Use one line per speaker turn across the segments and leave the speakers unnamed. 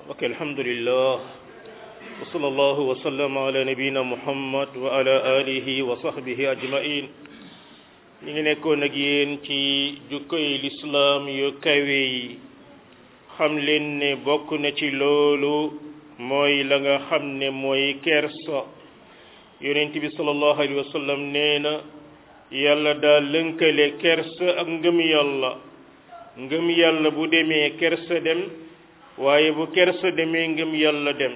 ok alhamdulillah wa sallallahu wa sallama ala nabina muhammad wa ala alihi wa sahbihi ajmain ñu ngi nekkoon ak yéen ci jukkoy lislaam yu kawe yi xam leen ne bokk na ci loolu mooy la nga xam ne mooy kersa yonent bi sallallahu alayhi wa sallam nee na yàlla daa lënkale kersa ak ngëm yàlla ngëm yàlla bu demee kersa dem waaye bu kersa demee ngëm yàlla dem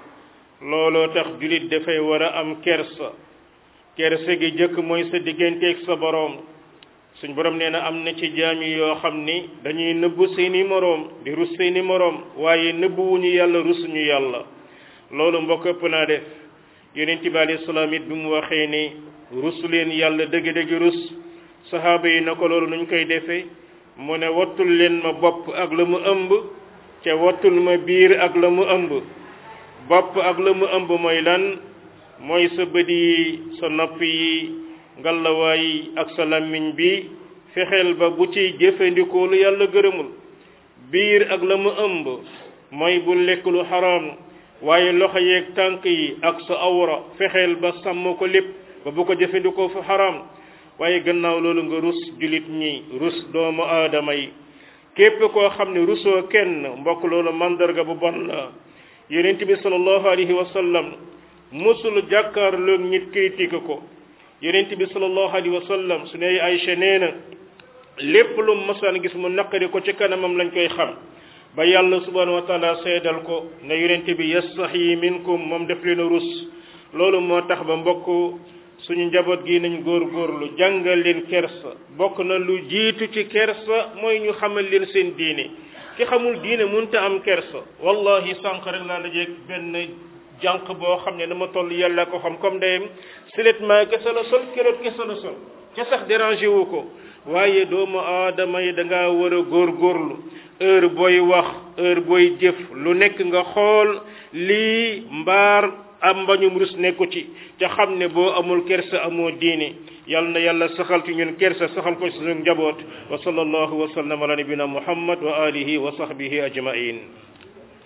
looloo tax jullit dafay war a am kersa kersa gi jëkk mooy sa digganteeg sa boroom suñ boroom nee na am na ci jaam yi yoo xam ni dañuy nëbbu seeni moroom di rus seeni moroom waaye nëbbuwuñu yàlla rusuñu yàlla loolu mbokk ëpp naa def yonent bi alayhi salaam it bi mu waxee ni rus leen yàlla dëgg-dëgg rus saxaaba yi na ko loolu nuñ koy defee mu ne wattul leen ma bopp ak la mu ëmb ca wattul ma biir ak la mu ëmb bopp ak la mu ëmb mooy lan mooy sa bët yi sa nopp yi ngalawaay yi ak sa làmmiñ bi fexeel ba bu ci jëfandikoo lu yàlla gërëmul biir ak la mu ëmb mooy bu lekk lu xaraam waaye loxo yeeg tànk yi ak sa awra fexeel ba sàmm ko lépp ba bu ko jëfandikoo fu xaraam waaye gannaaw loolu nga rus jullit ñi rus doomu aadama yi képp koo xam ne rusoo kenn mbokk loolu mandarga bu bon la yonent bi sallallahu alayhi wa sallam musul jàkkaarloog nit critique ko yonent bi sallallahu alayhi wa sallam su ne Aysa nee na lépp lu masaan gis mu naqari ko ci kanamam lañ koy xam ba yàlla subhanahu wa taala seedal ko ne yonent bi yastaxyi minkum moom def leen a rus loolu moo tax ba mbokk suñu njaboot gi nañ góorgóorlu jàngal leen kersa bokk na lu jiitu ci kersa mooy ñu xamal leen seen diine ki xamul diine mënta am kersa wallahi sànq rek laa dajeeg benn jànq boo xam ne dama toll yàlla ko xam comme ndeyam siletment kese la sol keroot kese la sol ca sax dérangé wu ko waaye doomu aadama yi da ngaa war a góorgóorlu heure booy wax heure booy jëf lu nekk nga xool lii mbaar am mbañum rus nekku ci ca xam ne boo amul kersa amoo diine yal na yàlla saxal ci ñun kersa saxal ko ci suñu njaboot wa sallallahu wa sallam ala nabina muhammad wa alihi wa sahbihi ajmain